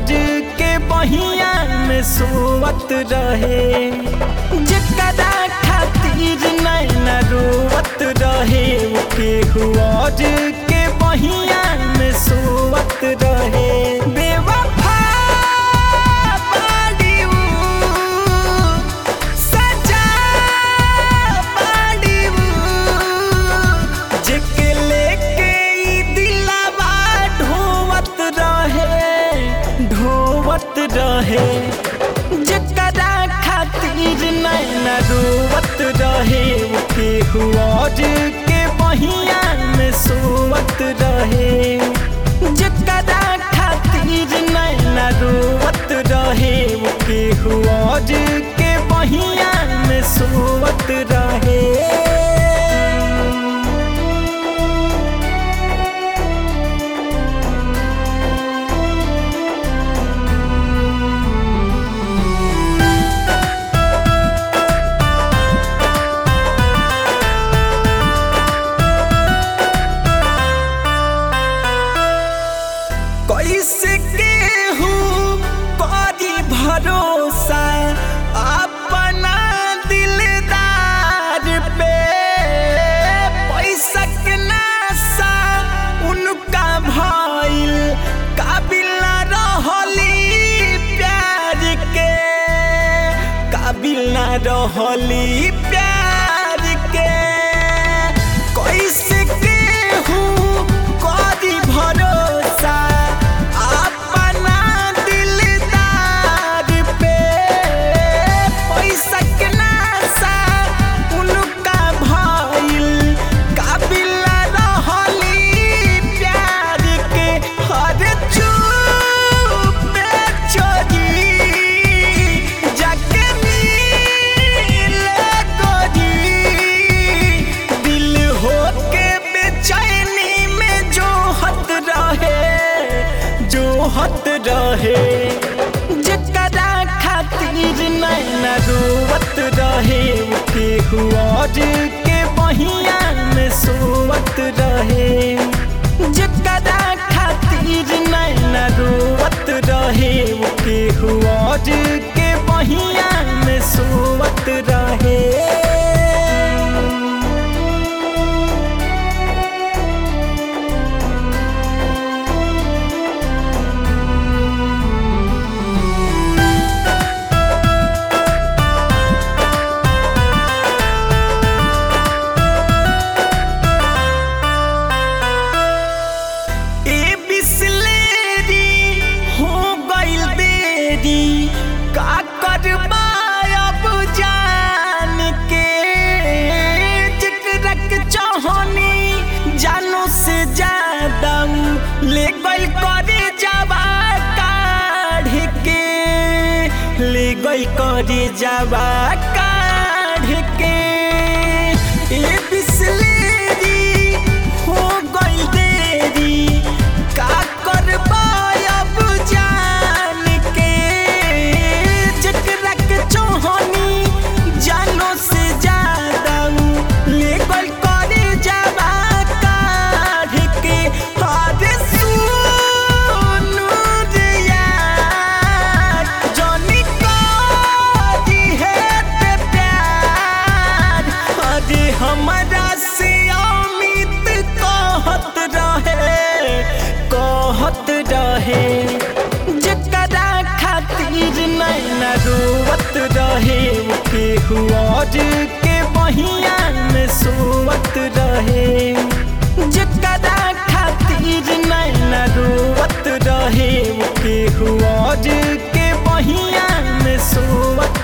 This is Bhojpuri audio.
और के बहिया में सोवत रहे जकरा खातिर नैना रोवत रहे केहू और के बहिया में सोवत रहे बेवफा बाड़ी ऊ, सजा बाड़ी ऊ, जेके लेके ई दिलवा ढोवत रहे ढोवत रहे जकरा खातिर नैना रोवत रहे केहू और के बहिया में सोवत रहे जकरा खातिर नैना रोवत रहे केहू और के बहिया में सोवत रहे कैसे केहू करी भरोसा अपना दिलदार पे पैसा के नासा उनका भइल काबिल ना रहली प्यार के काबिल ना रहली प्यार के कैसे केहू करी भरोसा अपना दिलदार पे पैसा के नासा उनका भइल काबिल ना रहली प्यार के हर चुप चोरी जाके मिले गोरी दिल होके बेचैनी में जो हत रहे जो हत रहे जकरा खातिर नैना रोवत रहे केहू और के बहिया में सोवत रहे जकरा खातिर नैना रोवत रहे केहू और के बहिया में सोवत रहे ए बिसलेरी हो गइल देरी का करबा अब जान के जिक्रक चाहनी जानो से ज्यादा ले गइल करे जावा काढ़ के ले गइल करे जावा काढ़ के ए बिसलेरी हो गइल देरी का करबा अब जान के जकरा के चाहनी जानो से ज्यादा ले गइल करे जावा काढ़ के हरे सुनु रे यार जनी करी है ते प्यार अरे हमरा से अमित कहत रहे कहत रहे जकरा खातिर नैना रोवत रहे केहू और के बहिया में सोवत रहे जकरा खातिर नैना रोवत रहे केहू और के बहिया में सोवत